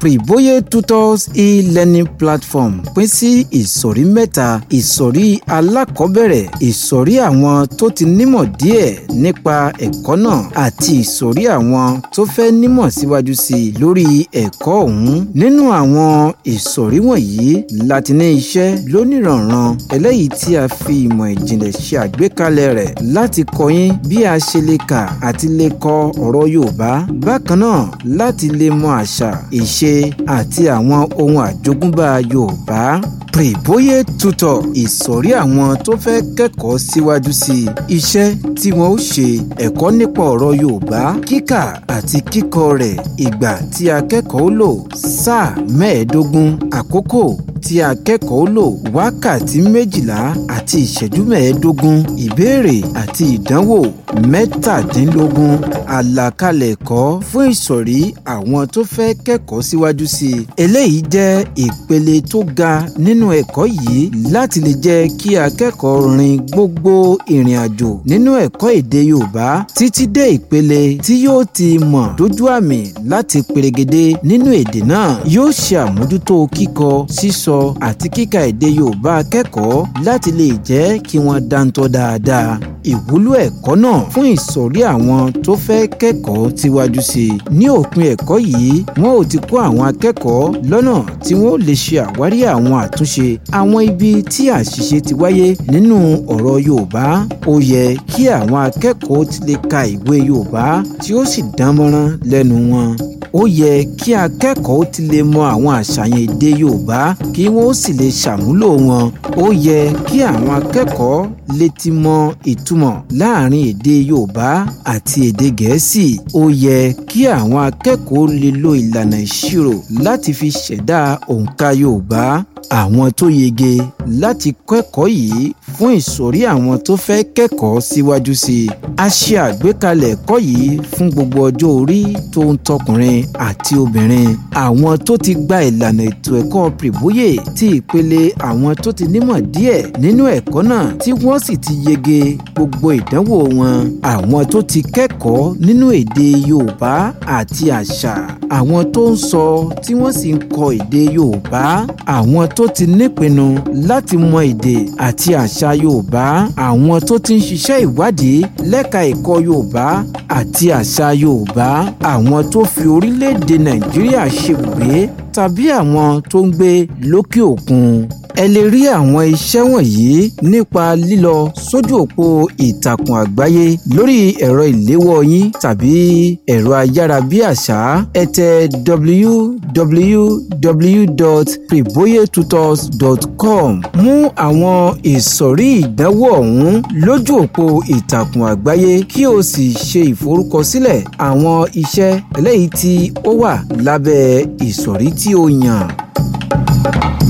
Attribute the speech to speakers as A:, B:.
A: Privoye Tutors e-learning platform pín sí ìsọ̀rí mẹ́ta ìsọ̀rí alákọ̀ọ́bẹ̀rẹ̀ ìsọ̀rí àwọn tó ti nímọ̀ díẹ̀ nípa ẹ̀kọ́ náà àti ìsọ̀rí àwọn tó fẹ́ nímọ̀ síwájú sí i lórí ẹ̀kọ́ ọ̀hún nínú àwọn ìsọ̀rí wọ̀nyí láti ní iṣẹ́ lónìrànran eléyìí tí a fi ìmọ̀ ìjìnlẹ̀ ṣe àgbékalẹ̀ rẹ̀ láti kọ́ yín bí a ṣe lè kà àti lè kọ ọ̀rọ̀ Yorùbá bákan náà láti lè mọ àṣà ìṣe àti àwọn ohun àjogúnbá Yorùbá Privoye Tutor ìsọ̀rí àwọn tó fẹ́ kẹ́kọ̀ọ́ síwájú sí i iṣẹ́ tí wọ́n ó ṣe ẹ̀kọ́ nípa ọ̀rọ̀ Yorùbá kíkà àti kíkọ rẹ̀ ìgbà tí akẹ́kọ̀ọ́ lò sáà mẹ́ẹ̀ẹ́dógún àkókò tí akẹ́kọ̀ọ́ lò wákàtí méjìlá àti ìṣẹ́jú mẹ́ẹ̀ẹ́dógún ìbéèrè àti ìdánwò mẹ́tàdínlógún àlàkalẹ̀ ẹ̀kọ́ fún ìsọ̀rí àwọn tó fẹ́ kẹ́kọ̀ọ́ síwájú sí i eléyìí jẹ́ ìpele tó ga nínú ẹ̀kọ́ yìí láti lè jẹ́ kí akẹ́kọ̀ọ́ rin gbogbo ìrìn àjò nínú ẹ̀kọ́ èdè Yorùbá títí dé ìpele tí yóò ti mọ̀ dójú àmì láti perégedé nínú èdè náà yóò ṣe àmójútó kíkọ sísọ àti kíkà èdè Yorùbá akẹ́kọ̀ọ́ láti lè jẹ́ kí wọ́n dáńtọ́ dáadáa ìwúlò ẹ̀kọ́ náà fún ìsọ̀rí àwọn tó fẹ́ kẹ́kọ̀ọ́ tíwájú sí i ní òpin ẹ̀kọ́ yìí wọ́n ò ti kọ́ àwọn akẹ́kọ̀ọ́ lọ́nà tí wọ́n lè ṣe àwárí àwọn àtúnṣe àwọn ibi tí àṣìṣe ti wáyé nínú ọ̀rọ̀ Yorùbá ó yẹ kí àwọn akẹ́kọ̀ọ́ ti lè ka ìwé Yorùbá tí ó sì dánmọ́rán lẹ́nu wọn ó yẹ kí akẹ́kọ̀ọ́ ti lè mọ àwọn àṣàyàn èdè Yorùbá kí wọ́n sì lè ṣàmúlò wọn ó yẹ kí àwọn akẹ́kọ̀ọ́ lè ti mọ ìtumọ̀ láàrin èdè Yorùbá àti èdè Gẹ̀ẹ́sì ó yẹ kí àwọn akẹ́kọ̀ọ́ lè lo ìlànà ìṣirò láti fi ṣẹ̀dá òǹkà Yorùbá àwọn tó yege láti kẹ́kọ̀ọ́ yìí fún ìsọ̀rí àwọn tó fẹ́ kẹ́kọ̀ọ́ síwájú sí i. a ṣe àgbékalẹ̀ ẹ̀kọ́ yìí fún gbogbo ọjọ́ orí tó ń tọkùnrin àti obìnrin. àwọn tó ti gba ìlànà ètò ẹ̀kọ́ Privoye ti ìpele àwọn tó ti nímọ̀ díẹ̀ nínú ẹ̀kọ́ náà tí wọ́n sì ti yege gbogbo ìdánwò wọn. àwọn tó ti kẹ́kọ̀ọ́ nínú èdè Yorùbá àti àṣà. àwọn tó ń sọ tí wọ́n sì ń kọ èdè Yorùbá. àwọn tó ti nípinnu láti mọ èdè àti àṣà Yorùbá àwọn tó ti ń ṣiṣẹ́ ìwádìí lẹ́ka ẹ̀kọ́ Yorùbá àti àṣà Yorùbá àwọn tó fi orílẹ̀-èdè Nàìjíríà ṣebùgbé tàbí àwọn tó ń gbé lókè òkun ẹ lè rí àwọn iṣẹ́ wọ̀nyí nípa lílọ sójú òpó ìtàkùn àgbáyé lórí ẹ̀rọ ìléwọ́ yín tàbí ẹ̀rọ ayárabíàṣá ẹ tẹ www.privoyetutors.com mú àwọn ìsọ̀rí ìdánwò ọ̀hún lójú òpó ìtàkùn àgbáyé kí o sì ṣe ìforúkọsílẹ̀ àwọn iṣẹ́ eléyìí tí ó wà lábẹ́ ìsọ̀rí tí o yàn.